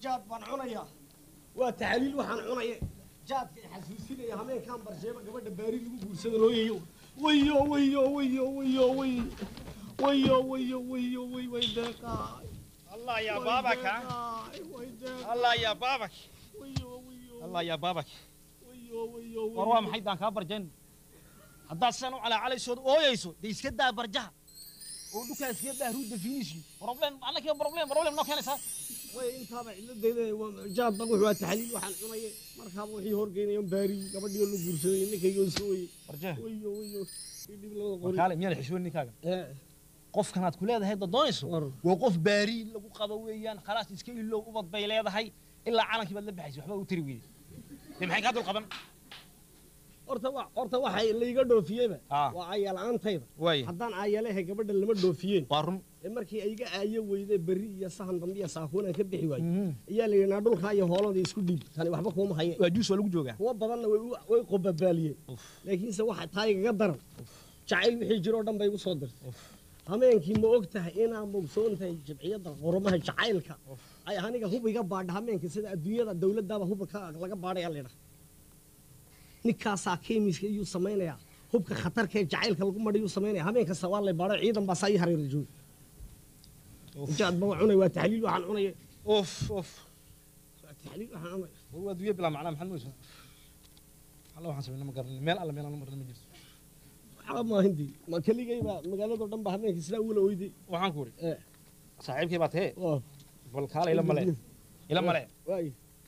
jaad baan cunayaa waa taxaliil waxaan cunaya jaadka i xasuusinaya hameenkaan barsheeba gabadha baari lagu guursada looyayo wayo wayo wayo wayo way wayo wayo wayo way way deeqaay الله يا way بابك ها deeqaay, way deeqaay الله يا بابك wayo wayo الله يا بابك wayo wayo war waa maxay daan kaa barjayn haddaad sidan u calaacalaysood ooyayso dee iska daa barjaha oo dhulkaa iska daa ruudda fiinishi problem annakii problem problem noo keenaysaa way intaaba ciladayda jaad bag wuxuu waa taxaliil waxaan cunaya markaaba wixii horgeynaya baari gabadhii la guursaday ninkaygoo sooyey barjaha wayo wayo dhib labada qori warkaale miyaad xishwoon ninkaaga Eh, qofkanaad ku leedahay dadoonayso war waa qof baari lagu qabo weeyaan khalaas iska ilow ubad bay leedahay ilaa calankii baad la baxaysa waxba u tiri weyday dee maxay kaa dul qaban horta wa horta waxay layga dhoofiyeyba Ah. waa aayala-aantayda waay haddaan aayalehe gabadha lama dhoofiyeen waa run ee markii ay iga aayo weyde berri iyo sahan dambe iyo saakuun aan ka bixi waayo Mhm. ayaa la yidhi naa dhulkaa iyo hoolada isku dhiib tani waxba kuuma haye waa juus waa lagu joogaa kuwa badanna way u- way qobabaaliyeen Uf. laakiinse waxa taa igaga daran jacayl wixii jiroo dhan bay igu soo dirtay Uf. hameenkii ma og tahay inaa mogsoon tahay jabciyadda qurumaha jacaylka ay aniga hub iga baadha hameenka sida adduunyada dowladdaaba hub ka- laga baadhaya lidha ninkaasaa keemiska iyuu samaynayaa hubka khatarka ee jacaylka lagu madhayuu samaynaya hameen kasta waa lay baadho ciidan baa saa ii hareera jooga jaad baa cunay waa taxliil waxaan cunaya of of waa taxliil waxaan cunaya war waa duya bilaa macnaa maxaad moysaa alla waxaan samayna ma garanay meel alle meel aan u marna ma jirto waxba maahintii ma keligay baa magaaladoo dhan baa hameenka sidaa ugula oyday waxaan ku uri Eh. saaxiibkay baa tahee oo bal kaale ila male ila male waay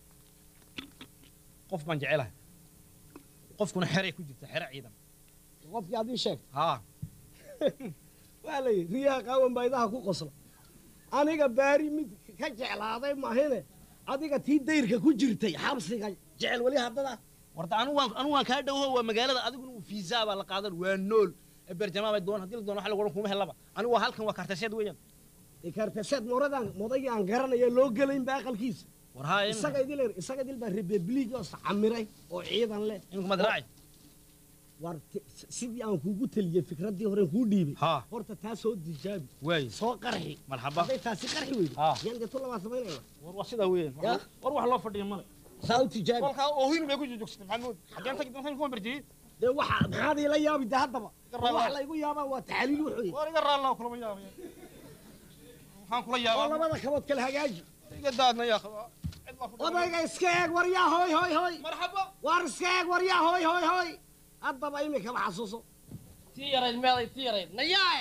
qof baan jecelahay qofkuna xeray ku jirta xere ciidan qofkii haddii sheegto haa waa la yidhi riyaha qaawan baa idaha ku qosla aniga baari mid ka jeclaaday mahine adiga tii dayrka ku jirtay xabsiga jecel weli haddada warta anu waan anu waan kaa dhowho waa magaalada adiguna uu fiisaa baa la qaadan waa nool berjamaa bay doon haddii la doono waxa lagu odhan kuma helaba anigu waa halkan waa kaartaseed weeyaan kartaseed moradaan modaygii aan garanaya loo gelayn ba aqalkiisa war haa isaga idil isaga idil baa republiig oo camiray oo ciidan leh iminku maad raaci war ti- sidii aan kuugu taliyey fikraddii hore kuu dhiibay haa horta taa soo dijaabi waay soo qarxi marxaba hadday taasi qarxi weydo Ah. yaan dee tu labaa samaynayna war waa sidaa weeyaan Ya. Wax- war wax loo fadhiya male saa u tijaabi kolkaa oohin bay ku jojogsatay maxamuud haddeen tagi doontan kuma berjiyey dee waxa maxaad ila yaabi de haddaba Garraa wax waa. laygu yaabaa waa taxaliil wuxuu war iga raallaa kulama yaabaya waxaan kula oo yaabaa labada kabood kala hagaaji iga daadna yaa cid baa ku dhacday. odayga iska eeg waryaa hoy hoy hoy marxaba war iska eeg waryaa hoy hoy hoy haddaba iminkaba xasuuso tii yarayd meeday tii yarayd nayaae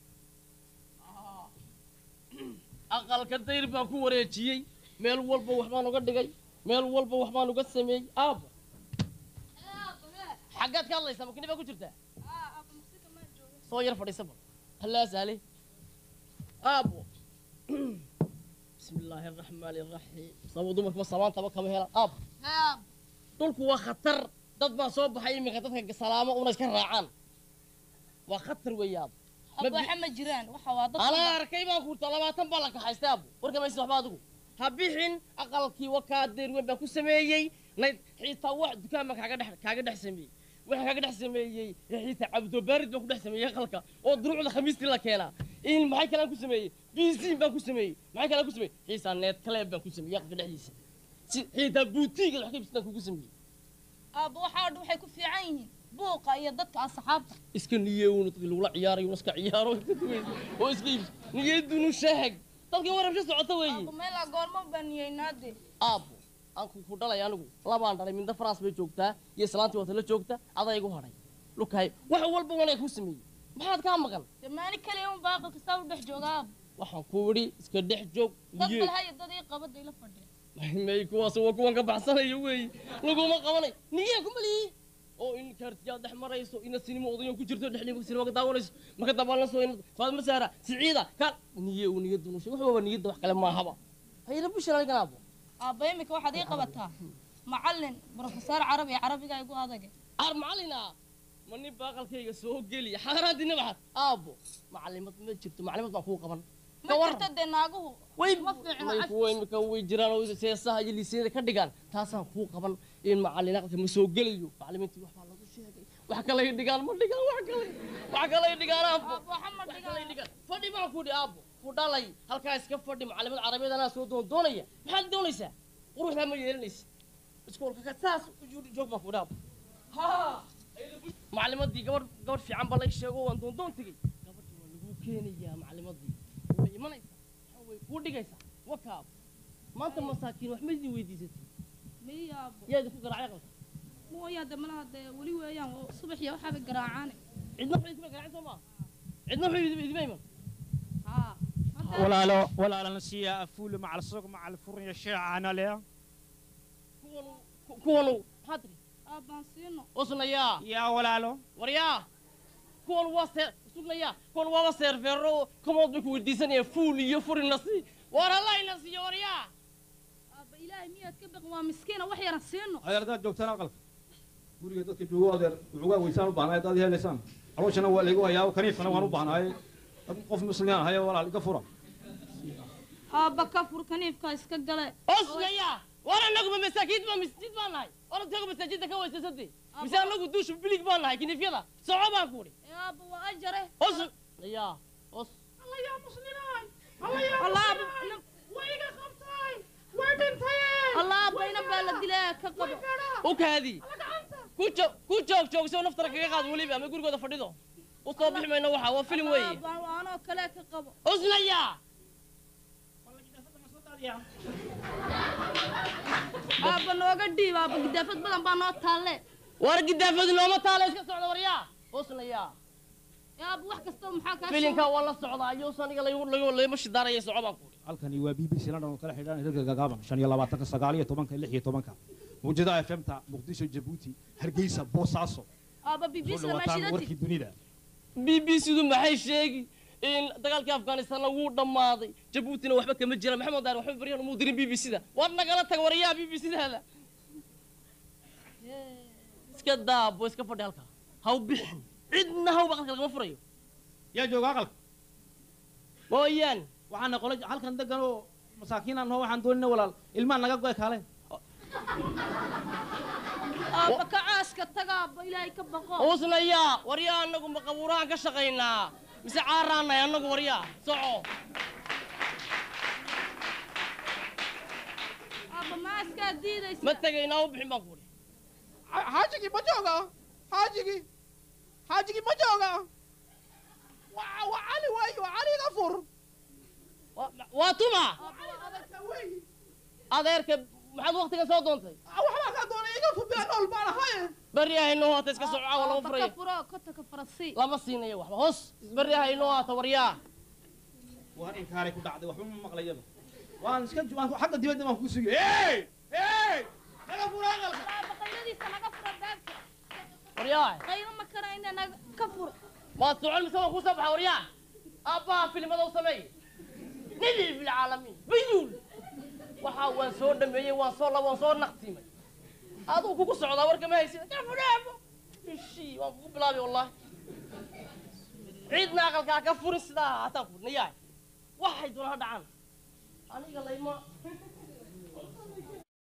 aqalka dayr baan ku wareejiyey meel walba waxbaan uga dhigay meel walba waxbaan uga sameeyey aabba xaggaad ka hadlaysaa makini baa ku jirtaa soo yar fadhiisa bal hallaa saale aabbo bismi illaahi araxmaani araxiim sabab dumarkaba samaantaba kama helaan aabbo dhulku waa khatar dad baa soo baxay iminka dadka salaamo una iska raacaan waa khatar weeye aabbo Ma bi- waxa ma jiraan waxa waa dad anaa arkay baan kuurta labaatan baa la kaxaystay aabbo warka maysid waxba adigu ha bixin aqalkii wakaa deer weyn baan ku sameeyey nayd xiitaa wax dukaan baan kaaga dhex kaaga dhex sameeyey waxaan kaaga dhex sameeyey xiitaa cabdobaarid baan ku dhex sameeyey aqalka oo duruucda khamiistii la keenaa in maxay kalaan ku sameeyey biisiin baan ku sameeyey maxay kalaan ku sameeyey xiisaa need kaleeb baan ku sameeyey aqalka dhexdiisa si xiitaa buutiiga wax ka ibsitaan kugu sameeyey aabba waxaa dhan waxay ku fiican yihiin buuqa iyo dadka asxaabta iska niyeewna dadkii lagula ciyaarayo iska ciyaaro iska duway oo iska iibs niyadunu sheeg dadkii warabsha socota weeye aabba meelaa goorma baniyeynaade aabbo aan ku ku dhalay anigu labaan dhalay midna france bay joogtaa iyo islaantii wata la joogta adaa igu hadhay lukahay wax walba wanaa ku sameeyey maxaad kaa maqan dee maani kaliya un baaqal kastaa u dhex jooga aabba waxaan ku idhi iska dhex joog dad niye balhaya dad ii qabada ila fadhiya may kuwaas waa kuwan ka baxsanaya weeye laguma qabanay niyeen ku maliyi oo in kaartiyaad dhex marayso ina sinimo odayo ku jirto dhexdhiba sinimo ka daawanayso maka dabaalanayso in faadma saara siciida ka niye uu niyaddu nushay wax waaba niyadda wax kale maahaba hayla bushan anigan aabbo aabba imika waxaad ii qabataa macallin brofesaar carabi carabiga igu adage ar macallina ma nin baaqalkayga soo geliya xaaraadina maxaad aabbo macallimad ma jirto maclimad baan kuu qaban ma jirta dee naaguhu way ma fiicna way kuwa imika way jiraan oo seesaha iyo liisyada ka dhigaan taasaan kuu qaban in macallin aqalka ma soo gelayo macallimiintii waxbaa lagu sheegay wax kale ay dhigaan ma dhigaan wax kale wax kale ay dhigaan aabbo aabba waxa ma wax kale ay dhigaan dhigaan fadhi baan ku idhi aabbo ku dhalay halkaa iska fadhi macallimada carabiyaed anaa soo doon doonaya maxaad doonaysaa quruxdaa ma yeelanaysa iskoolka ka saas u joog baan ku dhaab ha macallimadii gabadh gabadh fiican baa lay sheego waan doon doon tegey gabadhii waa lagu keenayaa macallimadii way imanaysaa waxaa way kuu dhigaysaa wakaab maanta masaakiin wax ma idin weydiisatay miyaabo yaa idinku garaacay qalka mooyaa de malaha dee weli weeyaan oo subaxiya waxaaba garaacaane cidna waxba idinma garaacin soo maa cidna waxba idin- idinma iman haa hadda walaalo walaalo nasiya afuule macal sog macal furnya sheecana leh kuwanu ku- kuwanu maxaa tiri aabbaan siino usnayaa yaa walaalo waryaa kuwan waa seer sugnayaa kuwan waaba seerfeero kamood bay ku weydiisanayaan fuul iyo furinasi war hallayna siiyo waryaa aabba ilaahay miyaad ka baqin waa miskiina wax yaran siino adeer haddaad joogtaan aqalka guriga dadka joogo adeer wuxugaa weysaan u baahnay haddaad helaysaan calooshana waa laygu hayaa kaniifkana waan u baahnaay dad qof muslimaan ahayo walaal iga fura aabba ka fur kaniifka iska gale usnayaa war annaguba masaakiid baa masjid baan nahay war antagu masaajidda ka weysasade mise annagu duusha bilig baan nahay kiniifyada soco baan ku udhi ee aabba waa ajare usnayaa us allah aabba ina baa la dilaa ka qabo u kaadi ku joog ku joog joogso naftana kaga qaad weliba ama gurigooda fadhido u soo bixi mayno waxa waa filim weeye aabba waa anoo kale ka qabo usnayaa aabba nooga dhiib aabba gidaafad badan baa noo taalle war gidaafadu nooma taala iska socda waryaa usnayaa ee aabba wax kastaba maxaa kaa filinka waa la socdaa ayuusan aniga layma shidaaraya soco baan ku udhi halkani waa b b c london oo kala xidhaan hirarka gagaaban shan iyo labaatanka sagaal iyo tobanka lix iyo tobanka mawjadaha fmta muqdisho jabuuti hargeysa boosaaso aabba soo bibisla dhawataan maashidati warkii dunida b b c-du maxay sheegi in dagaalkii afghanistanna wuu dhammaaday jabuutina waxba kama jira maxamed daar waxba baryan umuu dirin b b c-da war nagala tag waryaha b b c-daada iska daabo iska fadhi halkaa haw bixin cidna hawba qalka lagama furayo yaa jooga aqalka mooyaane waxaana qolo halkan degan oo masaakiinaan noo waxaan doonina walaal ilmaan naga goy kaale aabba ka caaska taga aabba ilaahay ka baqo usnayaa waryaa annagu ma qabuurahaan ka shaqaynaa mise caaraanahay annagu waryaa soco aabba maaskaa diidaysa ma tegaynaa u bixin baan ku udhi xaajigii ma jooga xaajigii xaajigii ma jooga waa waa cali waayo cali iga fur Wa- waa tuma aabba waa adag adeerka maxaad waktigan soo doontay waxbaa kaa doonay iga fur bilaa nool baan ahay berri ahaynoo haata iska soco caawa lama aabba ka furayo furo kotaka farasi lama siinayo waxba hoos berri ahaynoo haata waryaa waan inkaaray ku dhacday waxba ma maqlayaba waan iska waan xagga dibadda baan ku sugay hey hey naga fura aqalka aabba qayladiisa naga furo baabka waryaa qaylo ma karayna naga ka fur maad socon mise waan kuu soo baxa waryaa aabbaha filimada u sameey nidil bilcaalamiin bayuul waxaa waan soo dhameeyey waan soo la waan soo naqtimay aduu kugu socdaa warkama haysid ka fudhaabo ishii waan kugu bilaabay wallahi ciidna aqalkaa ka furin sidaa hataan furnayaay waxay doona ha dhacaan aniga layma